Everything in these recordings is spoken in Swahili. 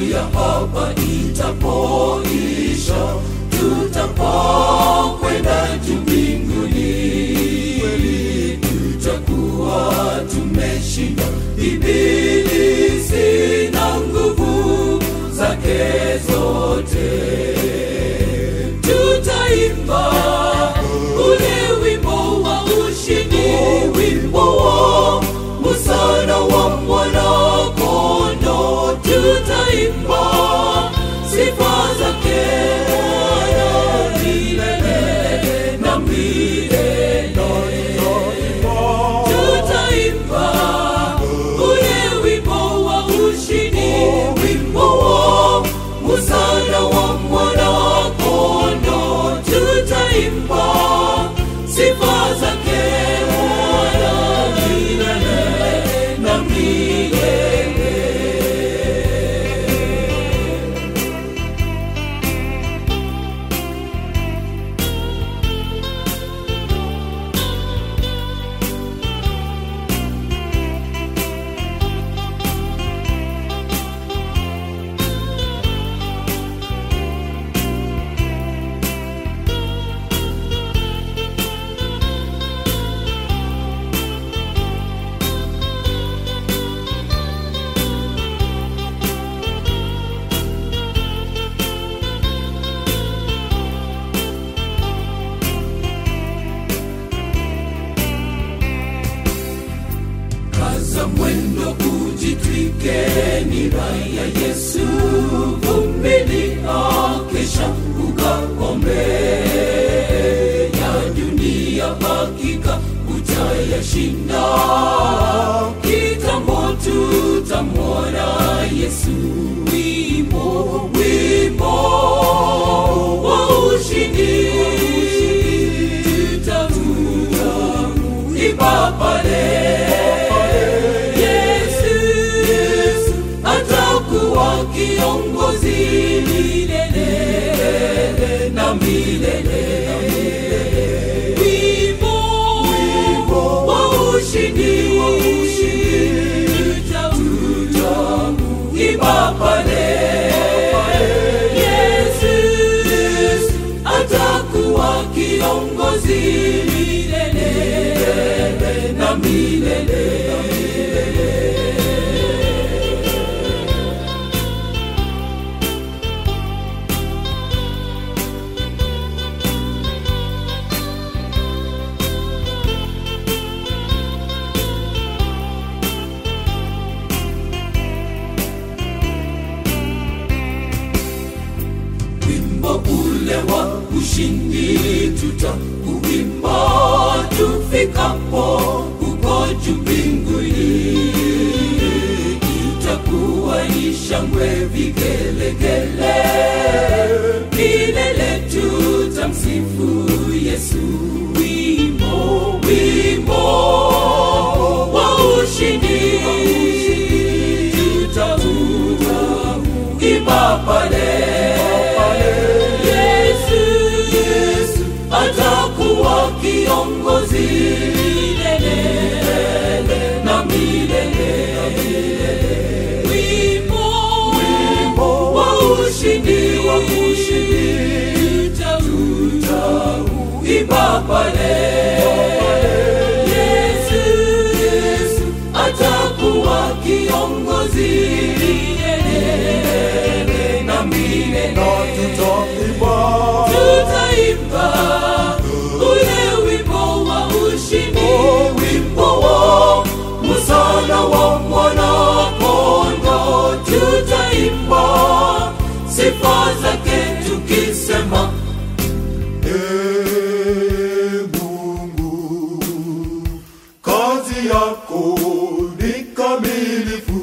dunia hapa itapoisha, tutapokwenda juu mbinguni, tutakuwa tumeshinda ibilisi na nguvu zake zote. Tutaimba ule wimbo wa ushindi, wimbo wa musana wa mwana-kondoo. Tutaimba sifa zake Bwana milele na milele. Tutaimba ule wimbo wa ushindi, wimbo wa musana wa mwana-kondoo. Tutaimba sifa zake Bwana milele na milele. kaza mwendo ujitwike nira ya Yesu, vumilia kesha ukaombe ya dunia, hakika utayashinda. Kitambo tutamwona Yesu, wimbo wimbo wa ushindi tutamuta imba pale Yesu, Yesu atakuwa kiongozi milele na milele. Wimbo wa ushindi tutaimba pale Yesu, Yesu atakuwa kiongozi milele na milele. wimbo ule wa ushindi tutauimba tufikapo huko juu mbinguni. Itakuwa ni shangwe, vigelegele, milele tutamsifu Yesu. Wimbo, wimbo wa ushindi tutauimba pale Yesu, Yesu atakuwa kiongozi milele na milele. Wimbo, wimbo wa ushindi, wa ushindi tutauimba pale Yesu, Yesu atakuwa kiongozi milele na milele. Tutaimba ule wimbo wa ushindi, wimbo wa musana wa mwana-kondoo. Tutaimba sifa zake tukisema, Ee Mungu, kazi yako ni kamilifu.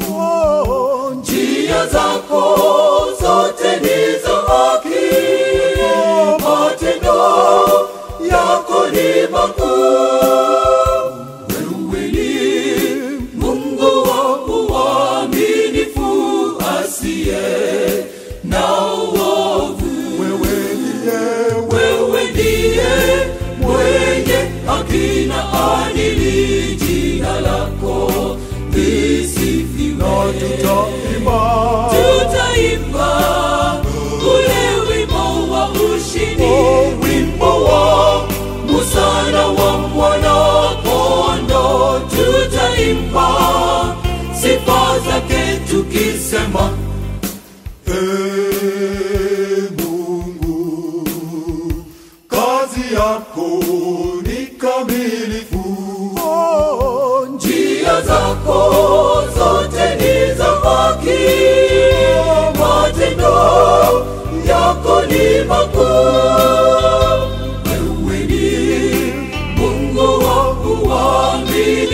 njia zako zote ni za haki, matendo yako ni makuu. Wewe ni Mungu wa uaminifu, asiye na uovu. Wewe ndiye Wewe ndiye mwenye haki na adili, jina lako tukisema Ee Mungu, kazi yako ni kamilifu. njia zako zote ni za haki, matendo yako ni makuu. Wewe ni Mungu wa uaminifu.